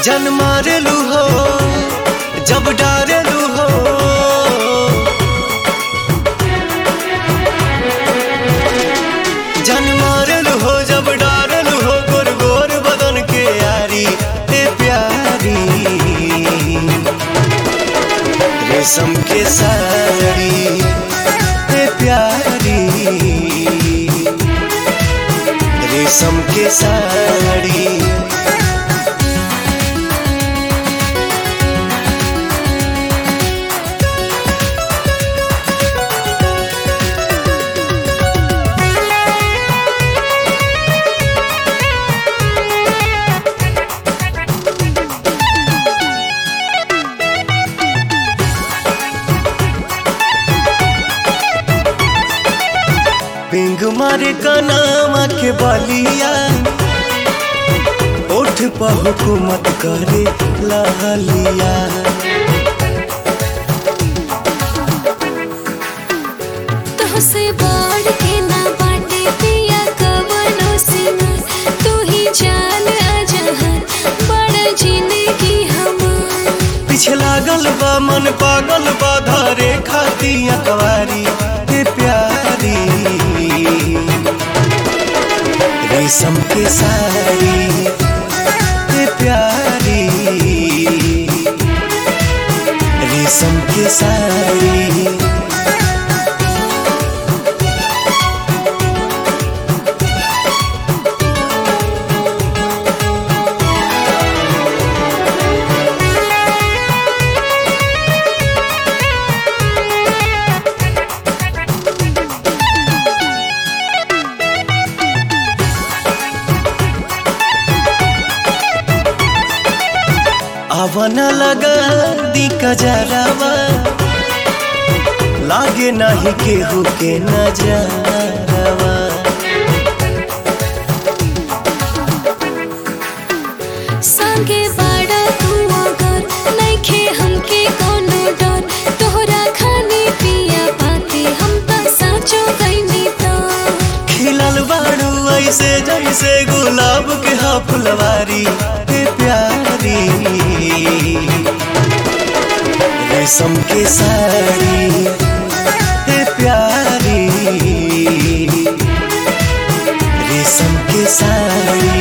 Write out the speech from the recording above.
जन मारेलू हो जब डारेलू हो जन मारेलू हो जब डारेलू हो गोर गोर बदन के यारी ए प्यारी रेशम के साड़ी ए प्यारी रेशम के साड़ी पिंग मारे कनामा के बलिया उठ पर हुकूमत करे लहलिया तोहसे बढ़ के ना बाटे पिया कवनो सीमा तू ही जान अजहर बड़ा जिंदगी हमार पीछे लागल बा मन पागल बा धरे खाती अकवारी हे प्यारी रेशम के साड़ी हे प्यारी रेशम के साड़ी आवन लगा दी कजरावा लागे नाही केहू के नजरवा संगे बड़ा तू अगर नइखे हमके कोनो डर तोहरा खाने पिया पाते हम त साचो गइनी त खिलल बाड़ू ऐसे जैसे गुलाब के हा फुलवारी हे प्यारी रेशम के साड़ी हे प्यारी रेशम के साड़ी